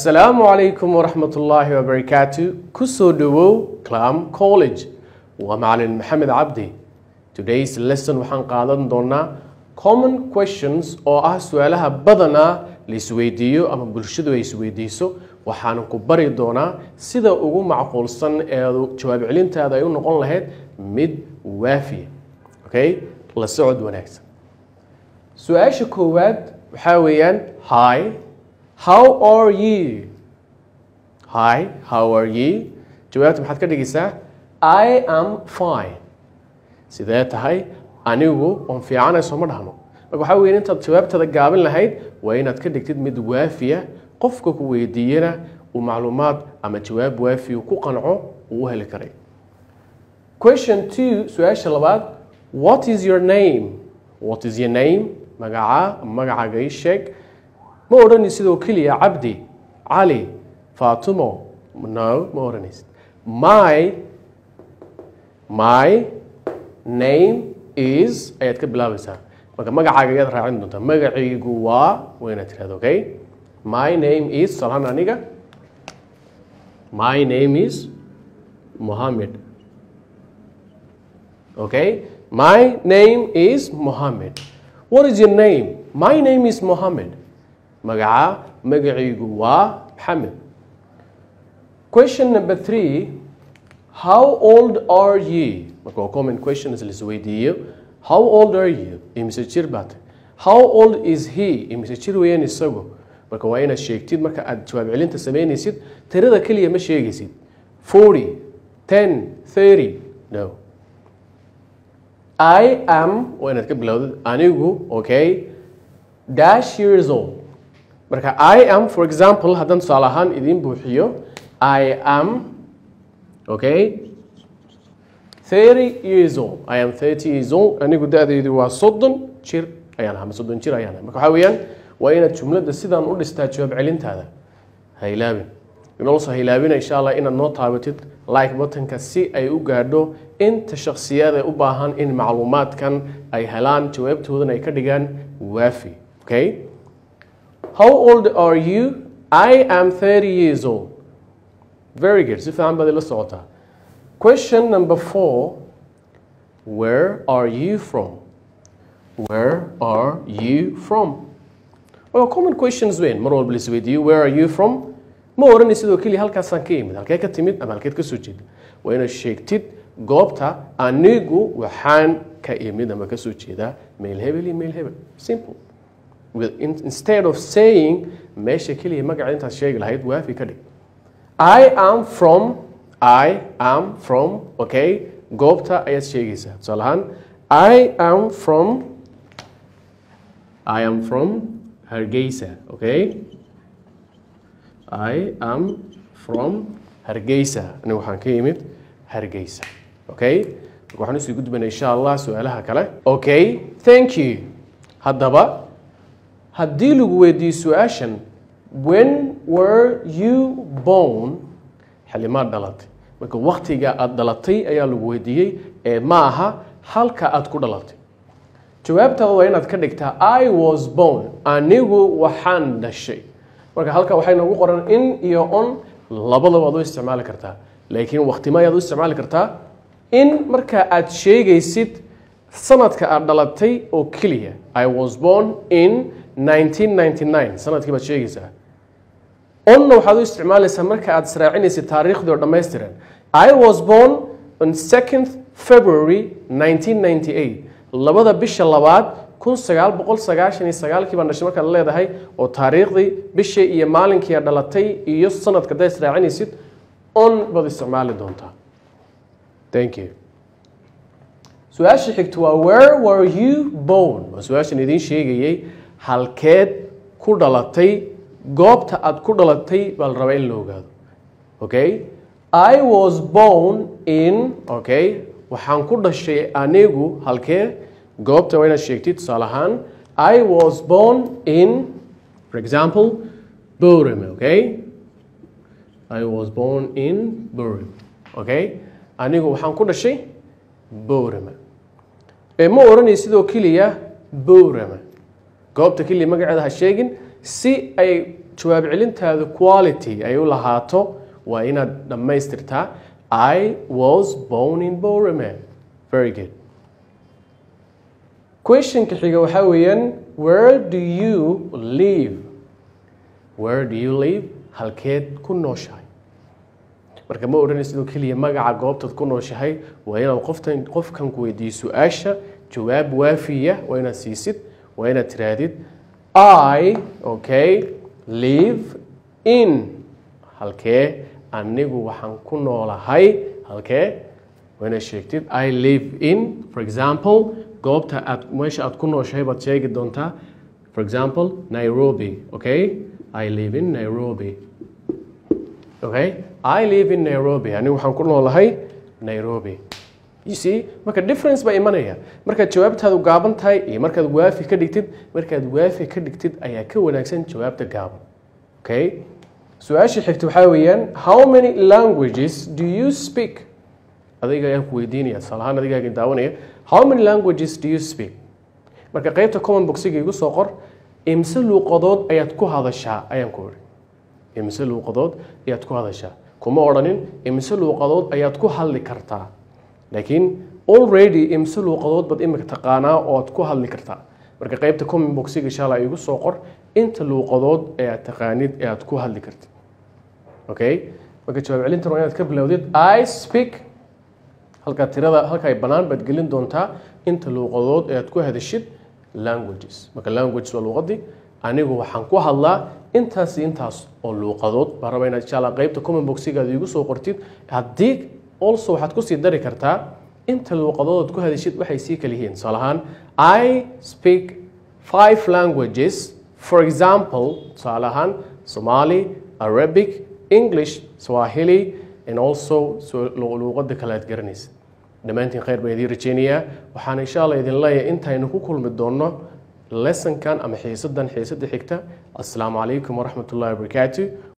asalaamu calaykum waraxmat ullaahi wabarakaatu kusoo dhowow clam college waa macalin maxamed cabdi todays lesson waxaan qaadan doonaa common questions oo ah su-aalaha badanaa la isweydiiyo ama bulshadu ay isweydiiso waxaan ku bari doonaa sida ugu macquulsan ee jawaab celintaada ay u noqon lahayd mid waafiya okay la socod wanaagsan su-aasha koowaad waxaa weeyaan hi how are you hi how are you jawaabta maxaad ka dhigaysaa i am fine sidee tahay anigu oon fiicanay sooma dhahno marka waxaa weya intaad jawaabtada gaabin lahayd waa inaad ka dhigtid mid waafiya qofka ku weydiiyana uu macluumaad ama jawaab waafiya ku qanco uu u heli karay question two su-aasha labaad what is your name what is your name magacaa magacaaga ii sheeg ma odhani sidoo keliya cabdi cali faatumo no ma odhanaysid my my name is ayaad ka bilaabaysaa marka magacaaga ayaad raacin doontaa magacaygu waa waa inaad tirahdo okay my name is salaan aniga my name is mohammed okay my name is mohammed what is your name my name is mohammed magaca magacaygu waa maxamed question number three how old are you marka waa common questions la isweydiiyo how old are you imise jir baad how old is he imise jir weeyaan isagu marka waa inaad sheegtid marka aad jawaab celinta samaynaysid tirada keliya ma sheegaysid forty ten thirty no i am waa inaad ka bilowdid anigu okay dash years old marka i am for example haddaan tusaale ahaan idiin buuxiyo i am okay 30 years old i am 30 years old anigu da-daydu waa soddon jir ayaan ahaa soddon jir ayaan ahaa marka waxaa weeyaan waa inaad jumladda sidaan u dhistaa jawaab celintaada ha ilaabin inolso ha ilaabina insha allah inaad noo taabatid like buttonka si ay u gaadho inta shakhsiyaad ee u baahan in macluumaadkan ay helaan jawaabtoodan ay ka dhigaan waafi okay how old are you i am 30 years old very good si fiican baad ila socotaa question number four where are you from where are you from well common questions weyn mar walba la isweydiiyo where are you from ma odhanay sidoo keliya halkaasaan ka imid halkee ka timid ama halkeed ka soo jeeda waa inaad sheegtid goobta anigu waxaan ka imid ama ka soo jeedaa meel hebel iyo meel hebel simple with, in, instead of saying meesha keliya magaca intaad sheegi lahayd waafi ka dhig i am from i am from okay goobta ayaad sheegaysaa tusaale ahaan i am from i am from hargeysa okay i am from hargeysa anigu waxaan ka yimid hargeysa okay marka waxaan usii gudbanay insha allah su-aalaha kale okay thank you haddaba haddii lagu weydiiyo su-aashan when were you born xilimaad dhalatay marka waktiga aada dhalatay ayaa lagu weydiiyey ee ma aha halka aada ku dhalatay jawaabtaada waa inaad ka dhigtaa i was born anigu waxaan dhashay marka halka waxay noogu qoran in iyo on labadaba aad u isticmaali kartaa laakiin waktima ayaad u isticmaali kartaa in marka aad sheegaysid sanadka aad dhalatay oo keliya i was born in 1999 sanadkii baad sheegaysaa onna waxaad u isticmaalaysaa marka aad israacinaysid taariikhdii oo dhammaystiran i was born on 2nd february 1998 labada bisha labaad kun sagaal boqol sagaashan iyo sagaalkii baan dhashay markaad leedahay oo taariikhdii bishii iyo maalinkii aad dhalatay iyo sanadka haddaad israacinaysid on baad isticmaali doontaa thank you su-aasha xigta waa where were you born waa su-aashan idiin sheegayay halkeed ku dhalatay goobta aad ku dhalatay baa la rabaa in la ogaado okay i was born in okay waxaan ku dhashay anigu halkee goobta waa inaad sheegtid tusaale ahaan i was born in for example Burma, okay i was born in Burma, okay anigu waxaan ku dhashay Burma. ee ma odhanay sidoo keliya Burma. goobta keliya magaceeda ha sheegin si ay jawaab celintaadu quality ay u lahaato waa inaad dhammaystirtaa i was born in borome very good questionka xiga waxaa weeyaan where do you live where do you live halkeed ku nooshahay marka ma odhanay sidoo keliya magaca goobtaad ku nooshahay waa inaad qoftan qofkan ku weydiiyo su-aasha jawaab waafiya waa inaad siisid waa inaad tiraahdid i okay live in halkee anigu waxaan ku noolahay halkee waa inaad sheegtid i live in for example goobta aad meesha aad ku nooshahay baad sheegi doontaa for example nairobi okay i live in nairobi okay i live in nairobi anigu waxaan ku noolahay nairobi you see marka difference baa imanaya markaad jawaabtaadu gaaban tahay iyo markaad waafi ka dhigtid markaad waafi ka dhigtid ayaa ka wanaagsan jawaabta gaaban okay su-aasha xigta waxaa weeyaan how many languages do you speak adiga ayaan ku weydiinaya tusaalahaan adigaaga daawanaya how many languages do you speak marka qaybta common boxiga igu soo qor imse luuqadood ayaad ku hadashaa ayaan ku ori imse luuqadood ayaad ku hadashaa kuma odhanin imse luuqadood ayaad ku hadli kartaa laakiin already imse luuqadood baad imika taqaanaa oo aad ku hadli kartaa marka qaybta common boxiga inshallah igu soo qor inta luuqadood ee aad taqaanid ee aad ku hadli kartid okay marka jawaab celintan waa inaad ka bilowdid i speak halkaa tirada halka ay bannaan baad gelin doontaa inta luuqadood ee aad ku hadashid languages marka languages waa luuqadii anigu waxaan ku hadlaa intaas iyo intaas oo luuqadood baan rabaa inaad insha allah qaybta common boxigaada igu soo qortid haddii also waxaad kusii dari kartaa inta luuqadood aad ku hadashid waxay sii kala yihiin tusaale ahaan i speak five languages for example tusaale ahaan somali arabic english swahili and also luuqada kale aad garanaysa dhammaantiin khayr baan idiin rajeynayaa waxaan insha allah idin leeyahay intaynu ku kulmi doonno lessonkan ama xiisadan xiisada xigta assalaamu calaykum waraxmat ullahi wabarakaatu